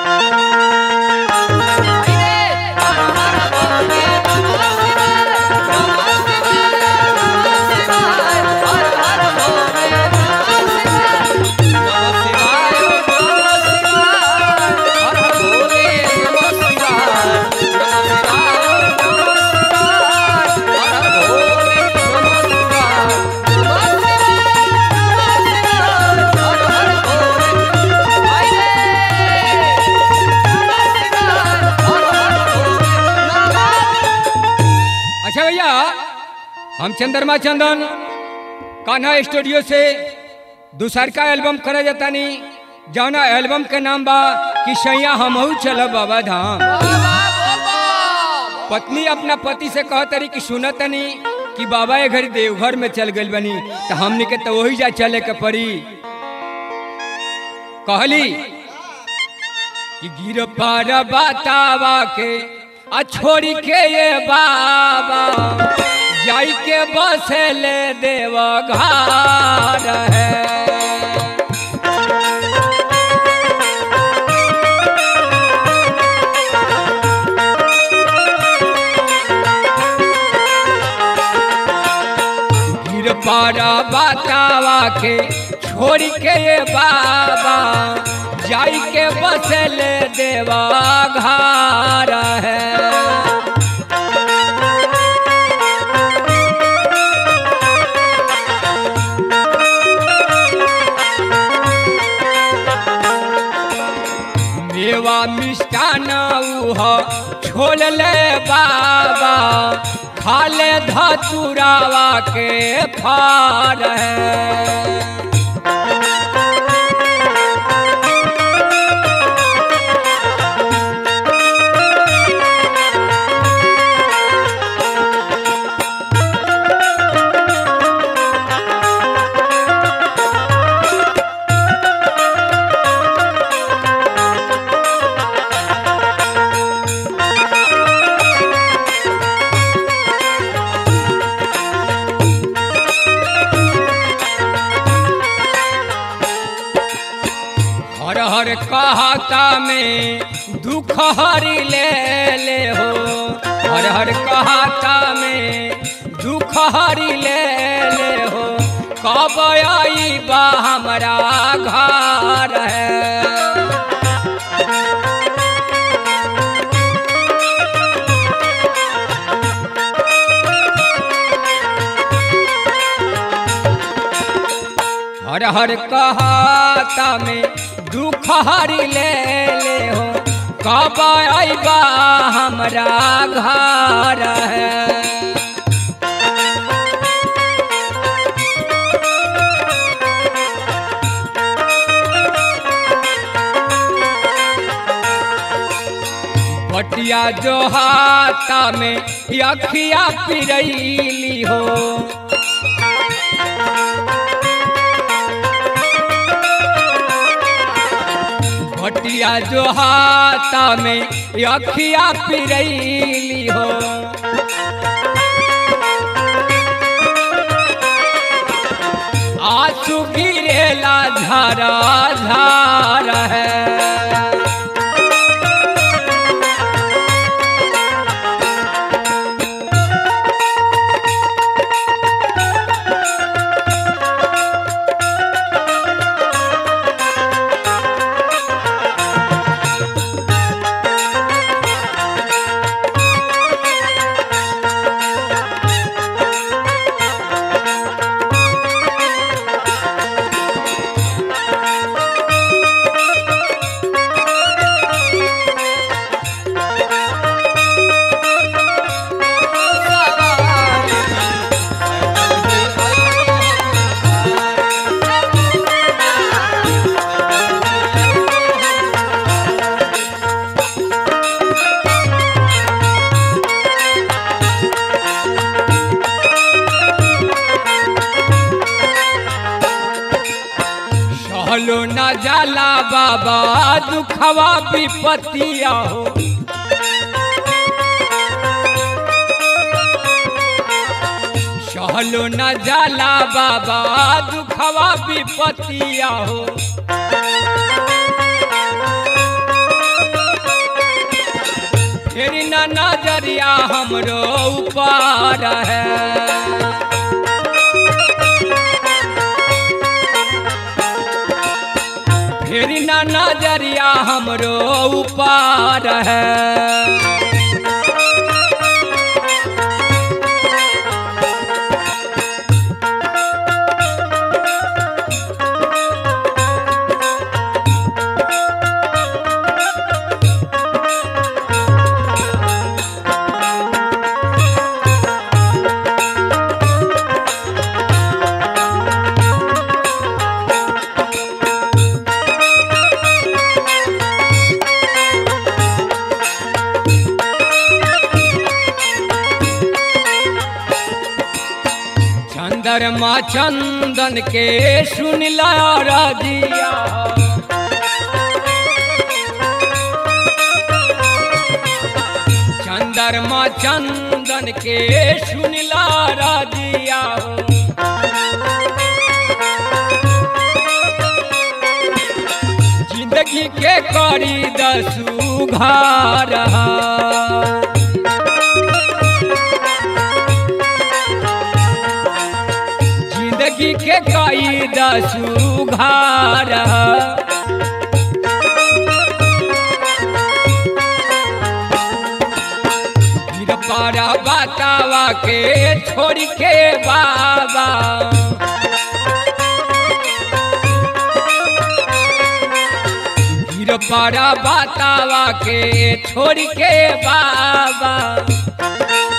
अच्छा भैया हम चंद्रमा चंदन कान्हा स्टूडियो से दूसर का एल्बम करे जातानी जौना एल्बम के नाम बा कि सैया हमहू चलब बाबा धाम पत्नी अपना पति से कह तरी कि सुनतनी कि बाबा ये घड़ी देवघर में चल गइल बनी तो हमने के तो वही जा चले के पड़ी कहली कि गिर पार बतावा के आ छोड़ी के ये बाबा जाई के बसे ले देव घर है गिर पारा बतावा के छोड़ के ये बाबा जाई के बसल देवा घर है मेवा मिष्टान उह छोड़ ले बाबा खाले धतुरावा के फार है हर हर कहता में दुख हरी ले ले हो हर हर कहता में दुख हरी ले ले हो कब आई बा हमारा घर है हर हर कहता में दुख हरी ले ले हो कब आईबा हमरा घर है बटिया जो हाथा में अखिया पिरैली हो भटिया जो हाथा में अखिया पिरैली हो आंसू गिरेला झारा झार है सहलो न जाला बाबा दुखवा विपतिया हो सहलो न जाला बाबा दुखवा विपतिया हो नजरिया हमरो ऊपर है फेरी ना नजरिया हमरो ऊपर है चंद्रमा चंदन के सुनला रजिया चंद्रमा चंदन के सुनला रजिया जिंदगी के करी दसू घर जिंदगी के कई दसू घर फिर पारा बतावा के छोड़ के बाबा फिर पारा बतावा के छोड़ के बाबा